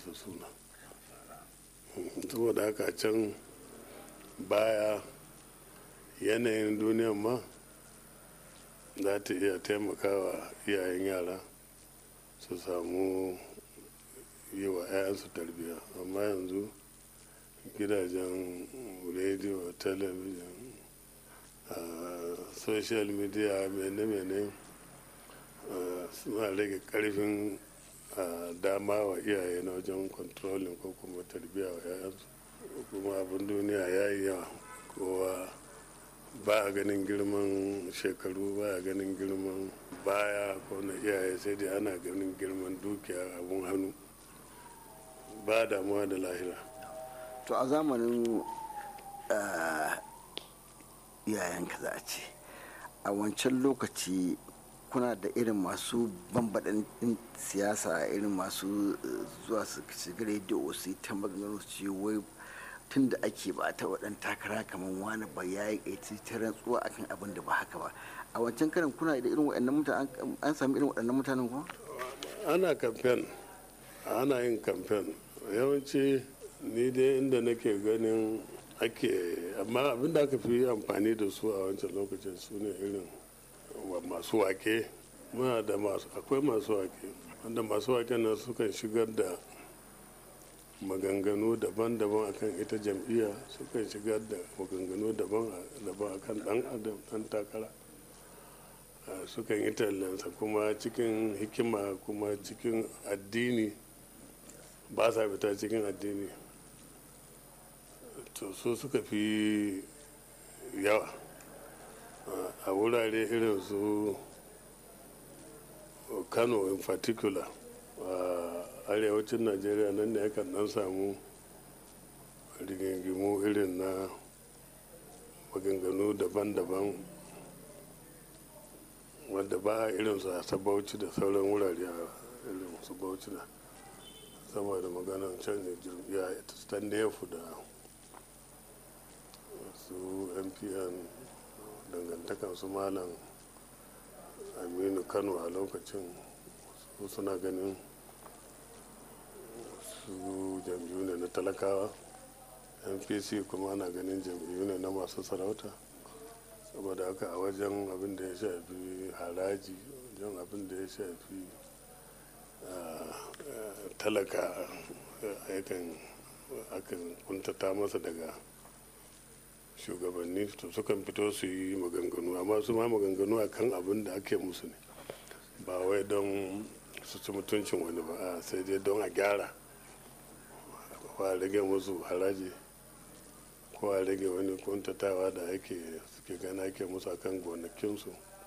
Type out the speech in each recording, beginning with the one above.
su suna saboda haka can baya yanayin duniyan ma za ta iya taimakawa iyayen yara su samu yi wa 'ya'yansu tarbiyya amma yanzu gidajen rediyo talabijin social media mene-mene suna rage karfin dama wa iyaye na wajen controlling ko kuma tarbiyya wa 'ya'yansu kuma abin duniya ya yi yawa kowa ba a ganin girman shekaru ba a ganin girman baya ko na iyaye sai dai ana ganin girman dukiya abun hannu ba damuwa da lahira to a zamanin iyayenka za a ce a wancan lokaci kuna da irin masu bambaɗin siyasa irin masu zuwa su shiga rediyo su yi ta maganganu su wai tun da ake ba ta waɗan takara kamar wani ba ya yi ta rantsuwa akan abin da ba haka ba a wancan karin kuna da irin waɗannan mutane an sami irin waɗannan mutanen kuma ana kamfen ana yin kamfen yawanci ni dai inda nake ganin ake amma abin da aka fi amfani da su a wancan lokacin su ne irin masu wake muna da masu akwai masu wake wanda masu wake nan sukan shigar da maganganu daban-daban akan ita jam'iyya sukan shigar da maganganu daban-daban akan dan adam dan takara sukan yi tallansa kuma cikin hikima kuma cikin addini ba sa fita cikin addini to su suka fi yawa a wurare irin su kano in particular a arewacin najeriya nan ne yakan dan samu rigingimu irin na maganganu daban-daban wadda ba a irin su a sabauci da sauran wurare a irin su bauchi da sama da maganan canjin jirgiya ta nefu da su mpn dangantakan su malam aminu kano a lokacin su suna ganin su jam'iyyu ne na talakawa npc kuma ana ganin jam'iyyu ne na masu sarauta saboda haka a wajen abin da ya shafi haraji wajen abin da ya shafi talaka yakan akan kuntata masa daga shugabanni to sukan fito su yi maganganu amma su ma maganganu a kan abin da ake musu ne ba wai don su ci mutuncin wani ba sai dai don a gyara ko a rage musu haraji ko a rage wani kuntatawa da ake suke gana ake musu a kan gonakinsu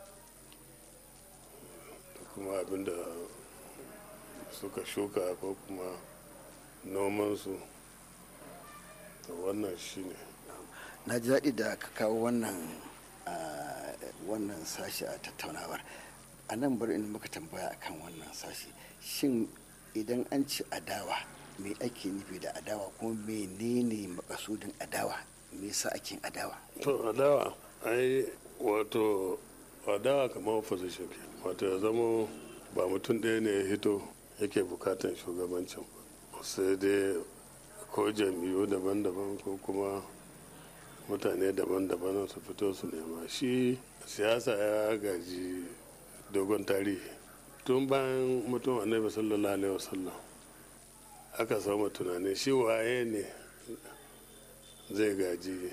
da kuma abin da suka shuka ko kuma nomansu wannan shine ne na ji daɗi da ka kawo wannan wannan sashi a tattaunawar a nan bari in muka tambaya akan wannan sashi shin idan an ci adawa me ake nufi da adawa kuma menene makasudin adawa me yasa ake adawa to adawa ai wato adawa kamar opposition wato ya zama ba mutum ɗaya ne ya hito yake bukatan shugabancin sai dai ko jam'iyyu daban-daban ko kuma mutane daban-daban su fito su nema shi siyasa ya gaji dogon tarihi tun bayan mutum annabi sallallahu alaihi wasallam aka samu tunani shi waye ne zai gaji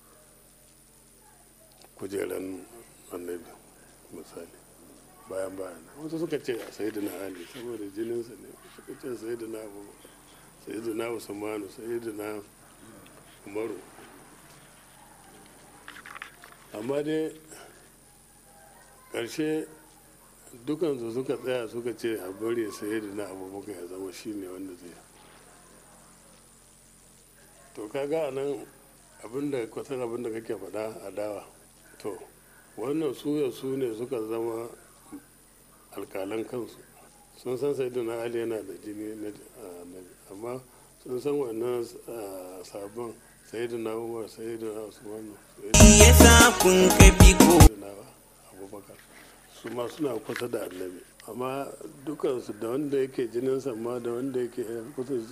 kujeran annabi misali bayan bayan wasu suka ce a sayi na ali saboda jininsa ne suka ce sayi na abu sayi na usmanu sayi na umaru amma dai ƙarshe dukansu suka tsaya suka ce a bari sai da na abubakar ya zama shi ne wanda zai to kaga a nan abinda kwasan abinda kake faɗa a dawa to wannan suya su ne suka zama alkalan kansu sun san sai na ali yana da jini na amma sun san wannan sabon sai da na umar sai da na usmanu ya sa kun kafi ko abubakar su ma suna kusa da annabi amma dukansu da wanda yake jininsa ma da wanda yake kusa